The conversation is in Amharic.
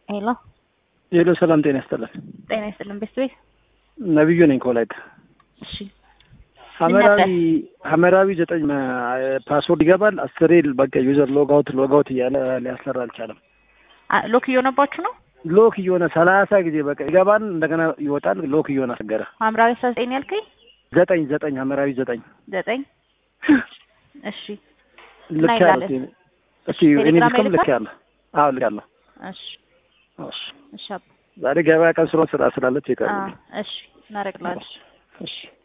ሄሎ ሄሎ፣ ሰላም ጤና ይስጥልን። ጤና ይስጥልን። ቤት ቤት ነብዩ ነኝ ከወላይታ። እሺ ሐመራዊ ሐመራዊ ዘጠኝ ፓስወርድ ይገባል። አስሬ በቃ ዩዘር ሎጋውት ሎጋውት እያለ ሊያሰራ አልቻለም። አ- ሎክ እየሆነባችሁ ነው። ሎክ እየሆነ ሰላሳ ጊዜ በቃ ይገባል፣ እንደገና ይወጣል። ሎክ እየሆነ አስቸገረ። ሐምራዊ አስራ ዘጠኝ ያልከኝ ዘጠኝ ዘጠኝ ሐመራዊ ዘጠኝ ዘጠኝ እሺ ልክ እና ያለ ይላል። እስቲ ቴሌግራም እኔ ልክም ይልካል? ልክ ያለ አዎ ልክ ያለ እሺ እሺ እሺ አባ ዛሬ ገበያ ቀን ስለሆነ ስራ ስላለች አ ይቀርብ እሺ እናደርግላለን። እሺ